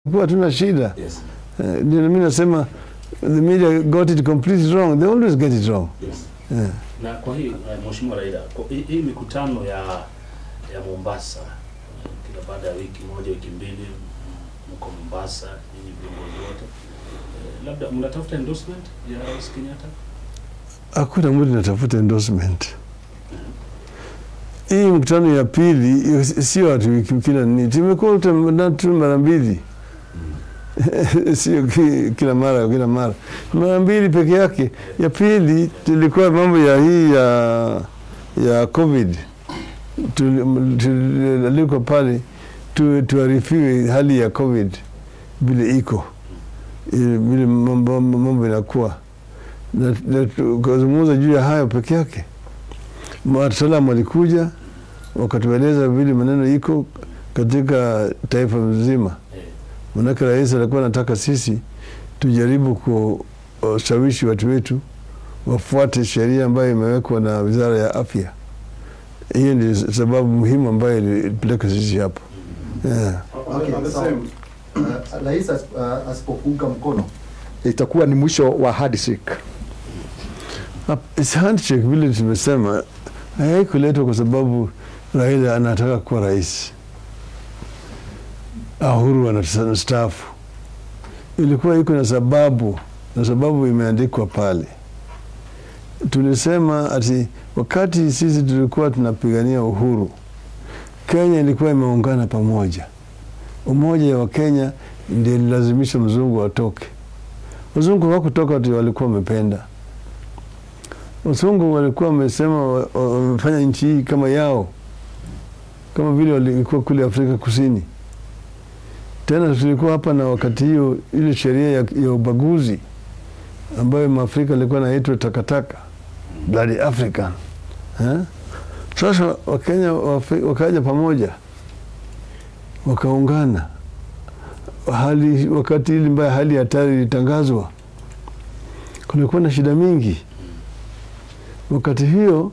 kuwa hatuna shida Yes. Eh, ndio mimi nasema the media got it completely wrong they always get it wrong Yes. yeah. Na kwa hii eh, Mheshimiwa Raila, kwa hii, hii mikutano ya ya Mombasa eh, kila baada ya wiki moja wiki mbili m- mko Mombasa nyinyi viongozi wote eh, labda mnatafuta endorsement ya Rais Kenyatta? hakuna mtu natafuta endorsement hii mkutano ya pili hiyo si- sio watu wiki kila nini tumekuwa tu- tu mara mbili sio ki- kila mara kila mara mara mbili peke yake ya pili tulikuwa mambo ya hii ya ya covid Tuli- tulialikwa pale tu- tuarifiwe hali ya covid vile iko eh, vile mambo mambo inakuwa na, na tukazungumza juu ya hayo peke yake. Wataalamu walikuja wakatueleza vile maneno iko katika taifa mzima, Eh, manake rais alikuwa anataka sisi tujaribu kushawishi watu wetu wafuate sheria ambayo imewekwa na wizara ya afya. Hiyo ndio sababu muhimu ambayo ilipeleka sisi hapo yeah. Okay, On the sawa. same, Uh, rais as- uh, asipokuunga mkono itakuwa ni mwisho wa handshake. Hap- is handshake vile tumesema haikuletwa kwa sababu Raila anataka kuwa rais, Uhuru anastaafu. Ilikuwa iko na sababu, na sababu imeandikwa pale. Tulisema ati wakati sisi tulikuwa tunapigania uhuru, Kenya ilikuwa imeungana pamoja. Umoja wa Kenya ndio ililazimisha mzungu atoke. Wazungu hawakutoka ati walikuwa wamependa Wazungu walikuwa wamesema wa- wa- wamefanya nchi hii kama yao, kama vile walikuwa kule Afrika Kusini. Tena tulikuwa hapa na wakati hiyo ile sheria ya, ya ubaguzi ambayo Maafrika alikuwa naitwa takataka, bloody African eh? Sasa Wakenya wafe- wakaja pamoja wakaungana hali, wakati ili mbaya hali ya hatari ilitangazwa, kulikuwa na shida mingi wakati hiyo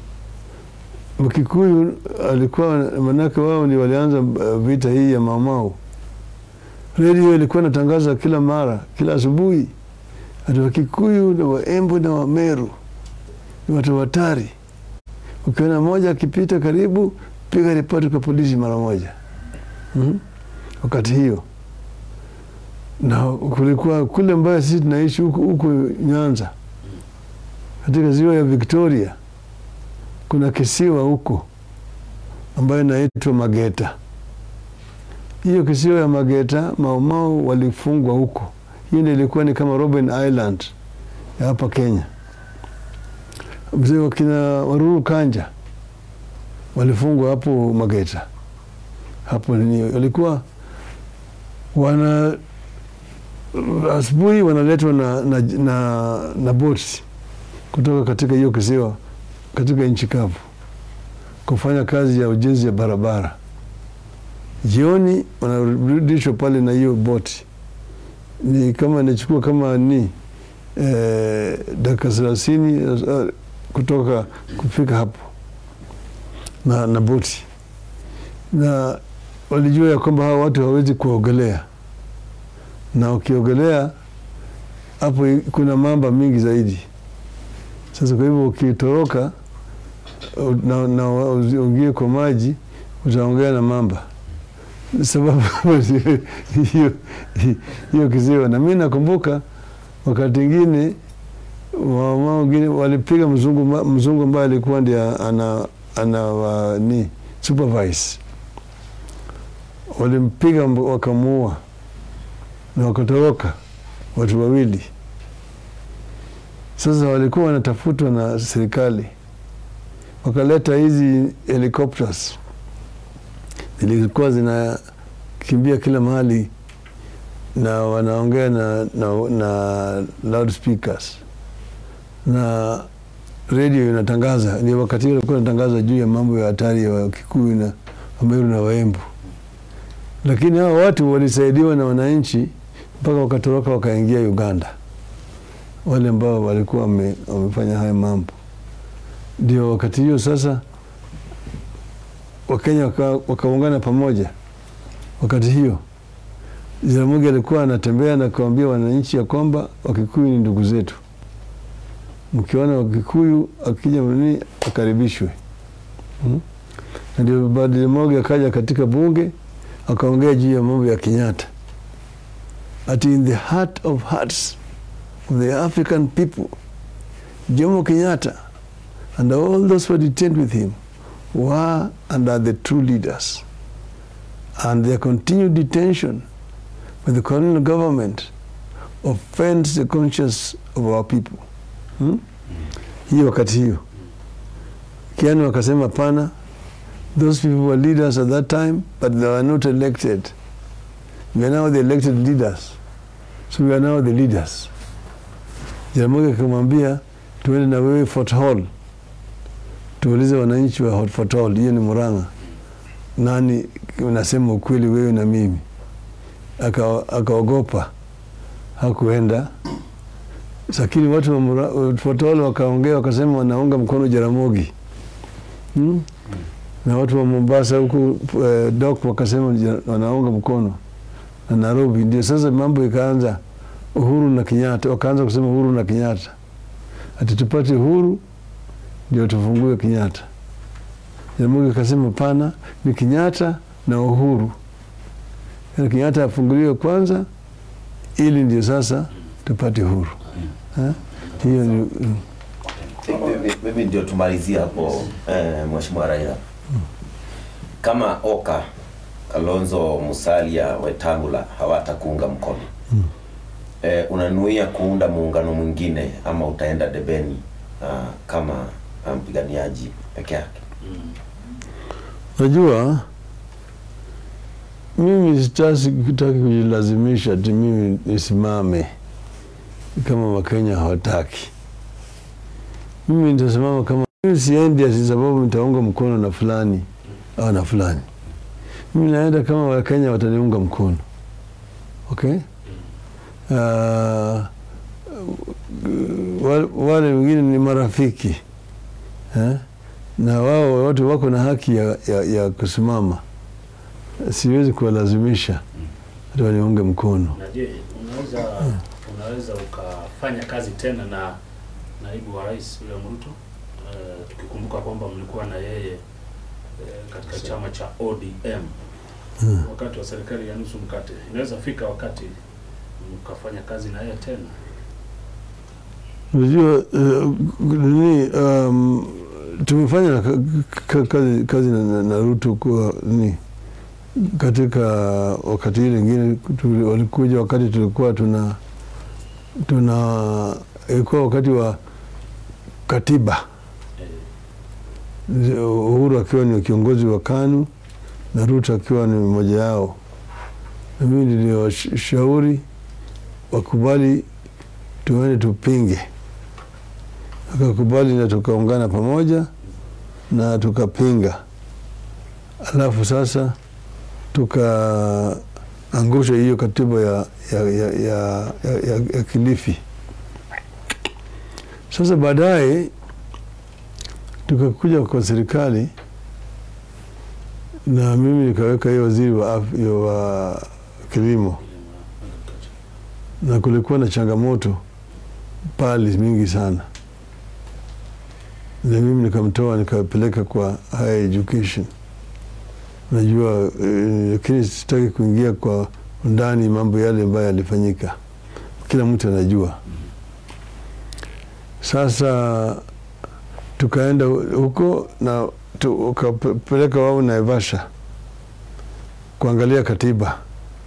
Mkikuyu alikuwa manake wao ni walianza uh, vita hii ya Maumau. Redio ilikuwa inatangaza kila mara, kila asubuhi, ati Wakikuyu na Waembu na Wameru ni watu hatari. Ukiona mmoja akipita karibu, piga ripoti kwa polisi mara moja. mm Wakati hiyo na kulikuwa kule ambayo sisi tunaishi huku huku Nyanza katika ziwa ya Victoria kuna kisiwa huko ambayo inaitwa Mageta. Hiyo kisiwa ya Mageta, Maumau walifungwa huko. Hiyo ndio ilikuwa ni kama Robben Island ya hapa Kenya. Mzee wakina Waruru Kanja walifungwa hapo Mageta. Hapo ni walikuwa wana asubuhi wanaletwa na, na, na, na boti kutoka katika hiyo kisiwa katika nchi kavu kufanya kazi ya ujenzi ya barabara. Jioni wanarudishwa pale na hiyo boti, ni kama inachukua kama ni eh, dakika thelathini eh, kutoka kufika hapo na, na boti, na walijua ya kwamba hawa watu hawawezi kuogelea, na ukiogelea hapo kuna mamba mingi zaidi. Sasa kwa hivyo ukitoroka na, na uingie kwa maji utaongea na mamba sababu hiyo hiyo kiziwa. Na mi nakumbuka wakati ingine wamama wengine walipiga mzungu ma- mzungu ambaye alikuwa ndiye ana, ana wa, ni supervise, walimpiga mb- wakamuua na wakatoroka watu wawili. Sasa walikuwa wanatafutwa na serikali, wakaleta hizi helicopters zilikuwa zinakimbia kila mahali na wanaongea na, na, na loudspeakers na redio inatangaza. Ni wakati huo ilikuwa inatangaza juu ya mambo ya hatari ya Wakikuyu na Wameru na Waembu, lakini hao watu walisaidiwa na wananchi mpaka wakatoroka wakaingia Uganda wale ambao walikuwa wame, wamefanya haya mambo. Ndio wakati hiyo sasa Wakenya waka- wakaungana pamoja wakati hiyo Jaramogi alikuwa anatembea na kuambia wananchi ya kwamba Wakikuyu ni ndugu zetu, mkiona Wakikuyu akija mnini akaribishwe. Hmm? Na ndio baada Jaramogi akaja katika bunge akaongea juu ya mambo ya Kenyatta, ati in the heart of hearts of the African people Jomo Kenyatta and all those who were detained with him were and are the true leaders and their continued detention by the colonial government offends the conscience of our people hmm? hiyo wakati hiyo kiani wakasema pana those people were leaders at that time but they were not elected we are now the elected leaders so we are now the leaders Jaramogi akamwambia tuende na wewe Fort Hall tuulize wananchi wa Fort Hall, hiyo ni Murang'a, nani unasema ukweli, wewe na mimi? Aka- Akaogopa, hakuenda. Lakini watu wa Mura- Fort Hall wakaongea, wakasema wanaunga mkono Jaramogi hmm? na watu wa Mombasa huku eh, dok wakasema ja- wanaunga mkono na Nairobi. Ndio sasa mambo ikaanza, Uhuru na Kenyatta, wakaanza kusema Uhuru na Kenyatta, ati tupate uhuru ndio tufungue Kenyatta. Jaramogi akasema pana, ni Kenyatta na Uhuru, yaani Kenyatta afunguliwe kwanza, ili ndio sasa tupate uhuru. Ha? Hiyo ni mm. Mimi- mimi ndio tumalizie hapo eh, Mheshimiwa Raila, kama Oka Kalonzo Musalia Wetangula hawatakuunga mkono eh, unanuia kuunda muungano mwingine ama utaenda debeni ah, kama ah, mpiganiaji peke yake? Najua mimi sitaki kutaki kujilazimisha ati mimi nisimame kama Wakenya hawataki. Mimi nitasimama kama mimi siendi ati sababu nitaunga mkono na fulani au na fulani. Mimi naenda kama Wakenya wataniunga mkono, okay? Uh, wale, wale wengine ni marafiki eh? na wao wote wako na haki ya, ya, ya kusimama. Siwezi kuwalazimisha hata waniunge mkono. Na je, unaweza unaweza ukafanya kazi tena na naibu wa rais William Ruto uh, tukikumbuka kwamba mlikuwa na yeye uh, katika chama cha ODM wakati wa serikali ya nusu mkate. Inaweza fika wakati mkafanya kazi na yeye tena. Unajua uh, nini, um, tumefanya ka- ka- kazi, kazi na, na, na Ruto kwa nini katika wakati ile ingine tu- walikuja wakati tulikuwa tuna tuna ilikuwa wakati wa katiba Eh, Uhuru akiwa ni kiongozi wa KANU na Ruto akiwa ni mmoja yao, na mimi niliwashauri wakubali tuende tupinge, akakubali na tukaungana pamoja na tukapinga, alafu sasa tukaangusha hiyo katiba ya, ya, ya, ya, ya, ya, ya Kilifi. Sasa baadaye tukakuja kwa serikali na mimi nikaweka hiyo waziri wa, af- hiyo wa kilimo, na kulikuwa na changamoto pale mingi sana, na mimi nikamtoa nikapeleka kwa higher education. Najua eh, lakini sitaki kuingia kwa undani mambo yale ambayo yalifanyika, kila mtu anajua. Sasa tukaenda huko na tukapeleka wao Naivasha kuangalia katiba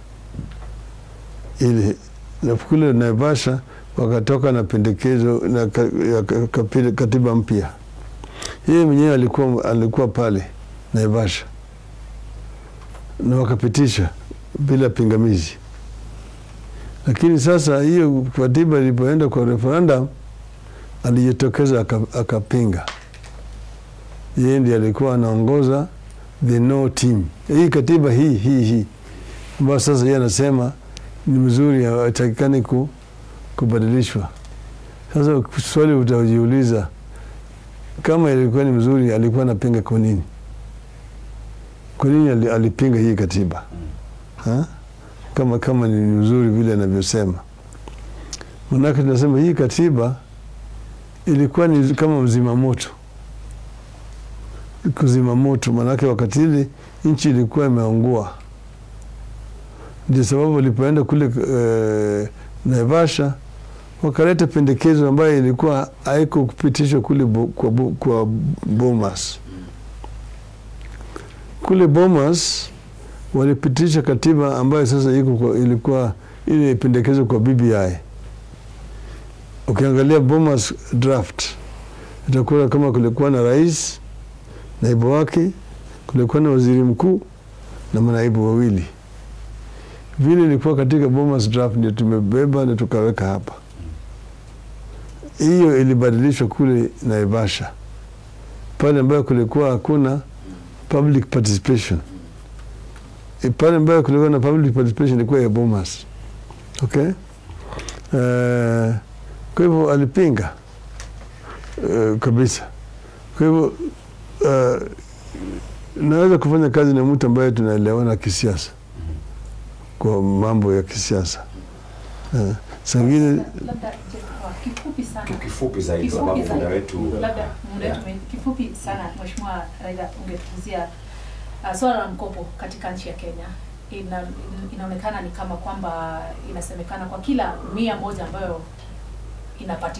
ili na kule Naivasha wakatoka na pendekezo na ka, ya ka- kapi- katiba mpya. Yeye mwenyewe alikuwa, alikuwa pale Naivasha na wakapitisha bila pingamizi, lakini sasa hiyo katiba ilipoenda kwa referendum alijitokeza aka- akapinga. Yeye ndiye alikuwa anaongoza the no team, hii katiba hii hii hii ambayo sasa yeye anasema ni mzuri, hatakikani ku, kubadilishwa. Sasa swali utajiuliza, kama ilikuwa ni mzuri, alikuwa anapinga kwa nini? Kwa nini ali- alipinga hii katiba ha? kama kama ni nzuri vile anavyosema. Manake tunasema hii katiba ilikuwa ni kama mzima moto, kuzima moto. Manake wakati ile nchi ilikuwa imeungua, ndio sababu walipoenda kule eh, Naivasha wakaleta pendekezo ambayo ilikuwa haiko kupitishwa kule bo, kwa, bo, kwa Bomas. Kule Bomas walipitisha katiba ambayo sasa iko kwa, ilikuwa ile pendekezo kwa BBI. Ukiangalia Bomas draft itakuwa kama kulikuwa na rais, naibu wake, kulikuwa na waziri mkuu na manaibu wawili. Vile ilikuwa katika Bomas draft ndio tumebeba na tukaweka hapa hiyo ilibadilishwa kule Naivasha pale ambayo kulikuwa hakuna public participation. E, pale ambayo kulikuwa na public participation ilikuwa ya Bomas. Okay? Uh, kwa hivyo alipinga uh, kabisa. Kwa hivyo uh, naweza kufanya kazi na mtu ambaye tunaelewana kisiasa kwa mambo ya kisiasa uh, sangine labda je, kwa kifupi sana kifupi zaidi Kifupi sababu zaidi. muda wetu labda muda wetu ume- kifupi sana mheshimiwa Raila ungetuzia uh, swala la mkopo katika nchi ya Kenya ina, inaonekana ni kama kwamba inasemekana kwa kila mia moja ambayo inapatikana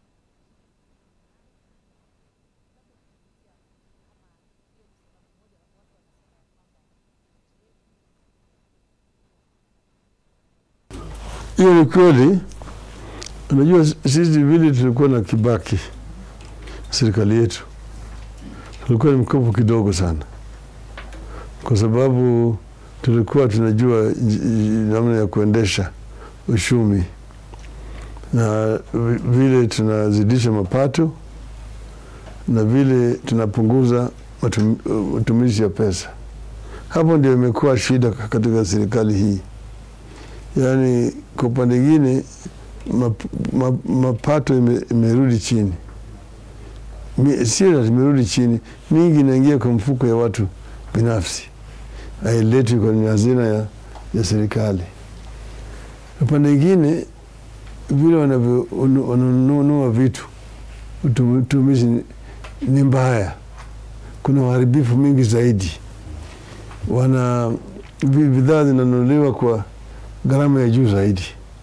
hiyo ni kweli. Unajua sisi vile tulikuwa na Kibaki, serikali yetu tulikuwa ni mkopo kidogo sana, kwa sababu tulikuwa tunajua j- j- namna ya kuendesha uchumi na vi- vile tunazidisha mapato na vile tunapunguza matum- matumizi ya pesa. Hapo ndio imekuwa shida katika serikali hii yaani kwa upande ingine map, map, mapato ime- imerudi chini, Mi- sio ati imerudi chini, mingi inaingia kwa mfuko ya watu binafsi, hailetwi kwenye hazina ya, ya serikali. Upande ingine vile wanavyo- unu- wananunua vitu utu- utumizi ni- ni mbaya, kuna uharibifu mingi zaidi, wana vi- bidhaa zinanunuliwa kwa gharama ya juu zaidi,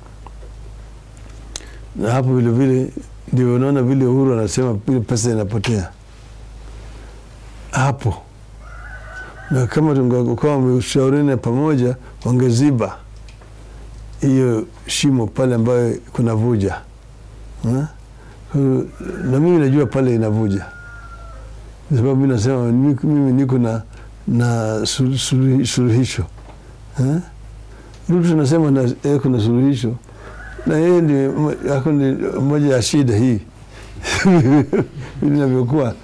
na hapo vile vile ndio unaona vile Uhuru anasema vile pesa inapotea hapo, na kama tungekuwa wameshauriana pamoja, wangeziba hiyo shimo pale ambayo kuna vuja Ha? na mimi najua pale inavuja, kwa sababu mimi nasema mimi mimi niko na na sulu- sulu- suluhisho Ha? Ruto anasema na yeye kuna suluhisho na yeye ndio mo- ako ni moja ya shida hii inavyokuwa.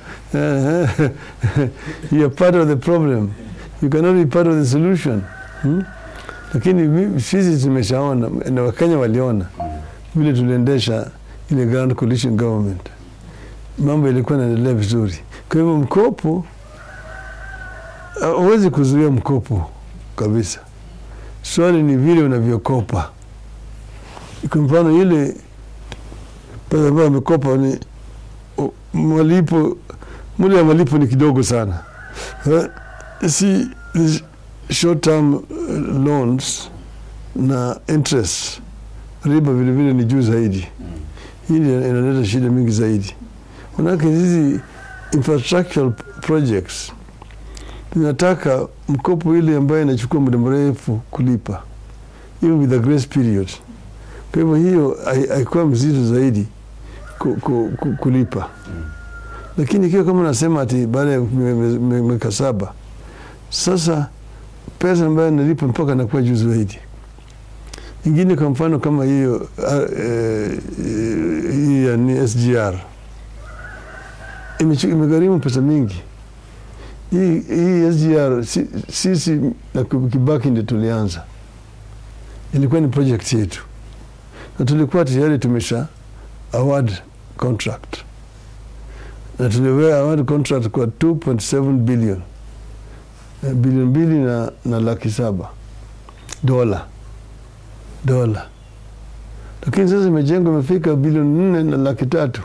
you are part of the problem, you cannot be part of the solution hmm? Lakini mi- sisi tumeshaona na Wakenya waliona vile tuliendesha ile Grand Coalition Government, mambo ilikuwa inaendelea vizuri. Kwa hivyo mkopo, huwezi kuzuia mkopo kabisa. Swali ni vile unavyokopa. Kwa mfano ile pesa ambayo amekopa ni o- malipo, muda ya malipo ni kidogo sana. Eh, Si these short term eh, loans na interest riba vile vile ni juu zaidi. Hii ndio inaleta shida mingi zaidi, manake hizi infrastructural projects tunataka mkopo ile ambayo inachukua muda mrefu kulipa, even with a grace period. Kwa hivyo hiyo hai- haikuwa mzito zaidi ku, ku, ku, kulipa, lakini ikiwa kama nasema ati baada ya mie- mie- mie- miaka saba, sasa pesa ambayo nalipa mpaka nakuwa juu zaidi. Ingine kwa mfano kama hiyo ah, eh, hii ya ni SGR imechu- imegharimu pesa mingi hii hii SGR si- sisi na Kibaki ndio tulianza, ilikuwa ni project yetu na tulikuwa tayari tumesha award contract na tuliwea award contract kwa 2.7 billion Eh, bilioni mbili na, na laki saba dola dola, lakini sasa imejengwa imefika bilioni nne na laki tatu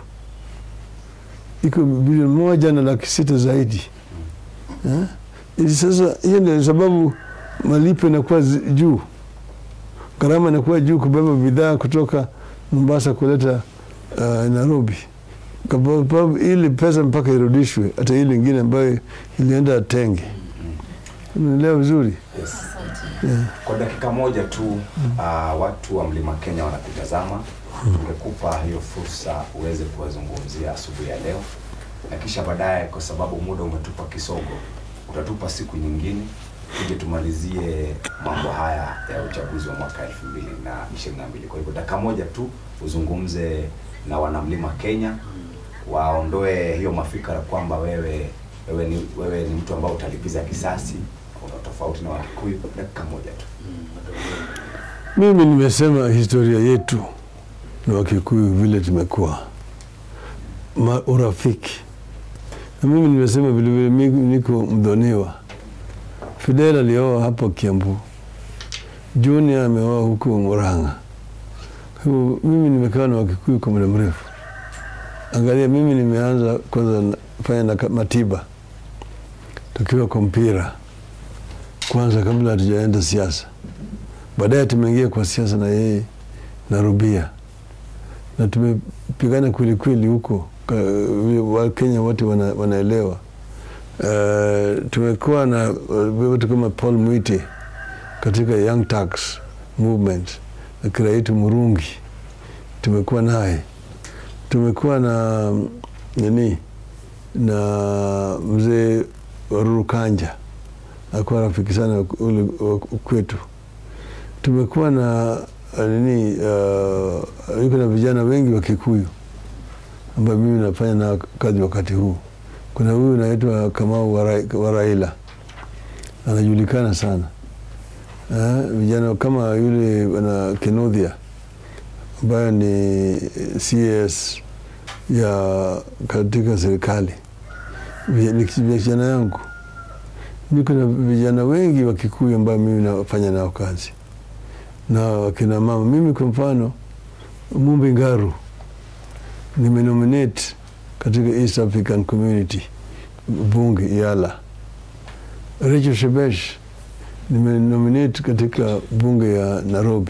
iko bilioni moja na laki sita zaidi eh? Ili sasa hiyo ndio sababu malipo inakuwa zi- juu, gharama inakuwa juu kubeba bidhaa kutoka Mombasa kuleta uh, Nairobi, kwa sababu ili pesa mpaka irudishwe, hata ile ingine ambayo ilienda Tenge. Unaelewa vizuri? Yes. Yeah. Kwa dakika moja tu uh, watu wa Mlima Kenya wanakutazama. Tungekupa hiyo fursa uweze kuwazungumzia asubuhi ya leo, na kisha baadaye, kwa sababu muda umetupa kisogo, utatupa siku nyingine tuje tumalizie mambo haya ya uchaguzi wa mwaka elfu mbili na ishirini na mbili. Kwa hivyo dakika moja tu uzungumze na wanamlima Kenya, waondoe hiyo mafikra kwamba wewe wewe ni, wewe ni mtu ambao utalipiza kisasi, una tofauti na Wakikuyu. Dakika moja tu. Mimi nimesema historia yetu na Wakikuyu vile tumekuwa Ma, urafiki na mimi nimesema vilevile mimi niko mdhoniwa. Fidel alioa hapo Kiambu, Junior ameoa huko Murang'a. Kwa hivyo mimi nimekaa na Wakikuyu kwa muda mrefu. Angalia, mimi nimeanza kwanza na- fanya na ka- Matiba tukiwa kwa mpira kwanza, kabla hatujaenda siasa baadaye tumeingia kwa siasa na yeye na Rubia na tumepigana kweli kweli huko Ka- Wakenya wote wana, wanaelewa. Uh, tumekuwa na uh, watu kama Paul Mwite katika Young Turks movement na Kiraitu Murungi tumekuwa naye, tumekuwa na mm, nini na mzee Waruru Kanja akuwa rafiki sana ule wa kwetu tumekuwa na uh, nini uh, yuko na vijana wengi wa Kikuyu ambayo mimi nafanya na kazi wakati huu. Kuna huyu naitwa Kamau Warai- Waraila anajulikana sana uh, vijana kama yule wana Kinudhia ambayo ni CS ya katika serikali Vi- ni vijana yangu. Niko na vijana wengi wa Kikuyu ambayo mimi nafanya nao kazi na wakina mama. Mimi kwa mfano, Mumbi Ngaru nimenominate katika East African Community bunge Yala. Rachel Shebesh nimenominate katika bunge ya Nairobi.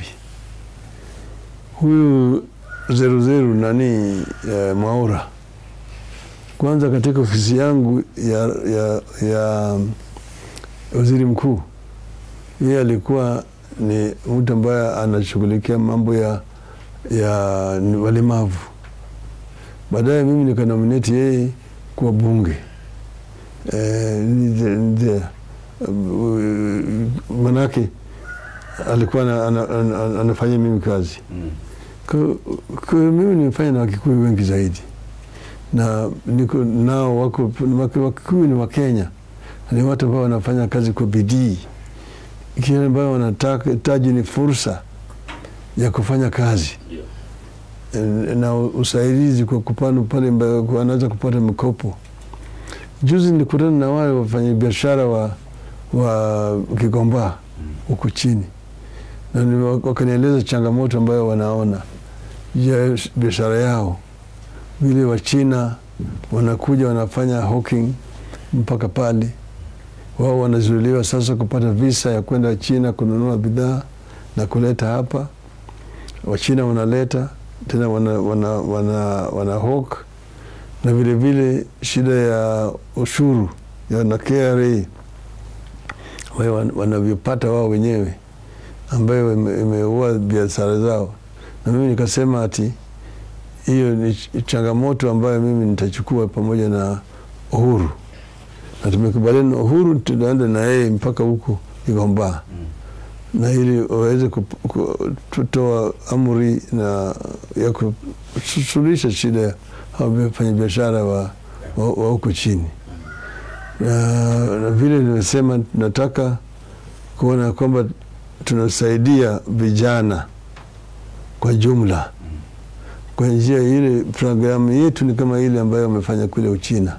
Huyu zeru zeru nani eh, Mwaura kwanza katika ofisi yangu ya, ya, ya waziri mkuu, yeye alikuwa ni mtu ambaye anashughulikia mambo ya, ya walemavu. Baadaye mimi nikanominate yeye kuwa bunge eh, nje- nje, uh, manake alikuwa ana- ana- ana- anafanya mimi kazi Mm. kwa, kwa mimi nimefanya na Wakikuyu wengi zaidi na niko nao wako Wakikuyu ni Wakenya, ni watu ambao wanafanya kazi kwa bidii, kile ambayo wanataka taji ni fursa ya kufanya kazi Ndio. eh, na usaidizi kwa kupanda pale ambayo wanaweza kupata mikopo. Juzi nilikutana na wale wafanyabiashara wa, wa Kigomba huku chini na ni- wakanieleza changamoto ambayo wanaona ya biashara yao, vile Wachina wanakuja wanafanya hawking mpaka pale, wao wanazuiliwa sasa kupata visa ya kwenda China kununua bidhaa na kuleta hapa. Wachina wanaleta tena wana, wana, wana, wana hawk na vile vile shida ya ushuru ya na KRA ambayo wan- wanavyopata wao wenyewe ambayo ime- imeua biashara zao, na mimi nikasema ati hiyo ni ch- changamoto ambayo mimi nitachukua pamoja na Uhuru, na tumekubaliana na Uhuru tunaenda na yeye mpaka huko Kigomba na ili waweze kup- ku- kutoa amri na ya kusuluhisha shida ya hao wafanyabiashara wa wa wa huko chini na, na vile nimesema tunataka kuona kwamba tunasaidia vijana kwa jumla kwa njia ile. Programu yetu ni kama ile ambayo wamefanya kule Uchina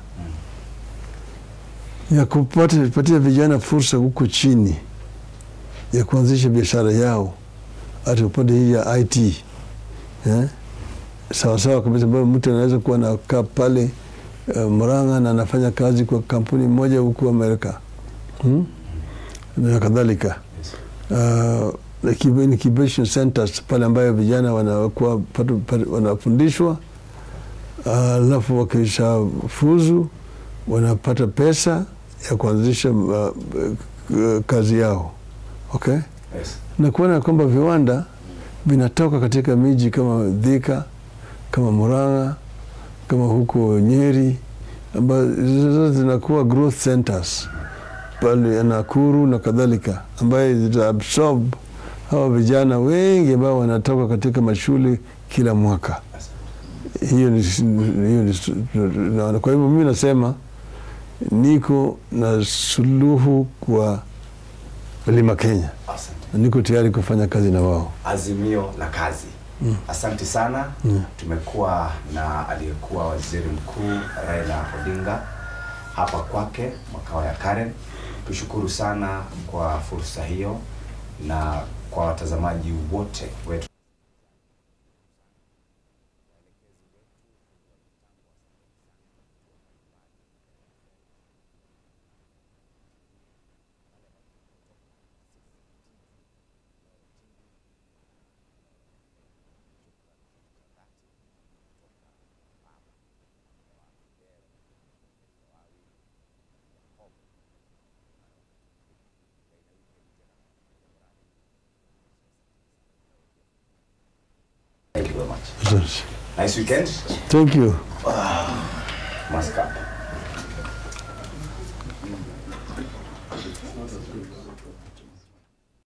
ya kupata kupatia vijana fursa huko chini ya kuanzisha biashara yao hata upande hii ya IT eh? sawasawa kabisa, ambayo mtu anaweza kuwa nakaa pale uh, Murang'a na anafanya kazi kwa kampuni moja huku Amerika hmm? na kadhalika uh, incubation centers pale ambayo vijana wanakuwa patu- patu- wanafundishwa alafu uh, wakisha fuzu wanapata pesa ya kuanzisha uh, uh, kazi yao okay? Yes. na kuona kwamba viwanda vinatoka katika miji kama Thika, kama Murang'a, kama huko Nyeri, ambazo zote zinakuwa growth centers pale Nakuru na kadhalika, ambayo zitaabsorb hawa vijana wengi ambao wanatoka katika mashule kila mwaka. Hiyo ni, hiyo ni, naona. Kwa hivyo mimi nasema niko na suluhu kwa Mlima Kenya Asante. na niko tayari kufanya kazi na wao. Azimio la kazi. Asante sana. Tumekuwa na aliyekuwa waziri mkuu Raila Odinga hapa kwake makao ya Karen. Tushukuru sana kwa fursa hiyo na kwa watazamaji wote wetu. Thank you very much. Asante. Nice weekend. Thank you. Maska.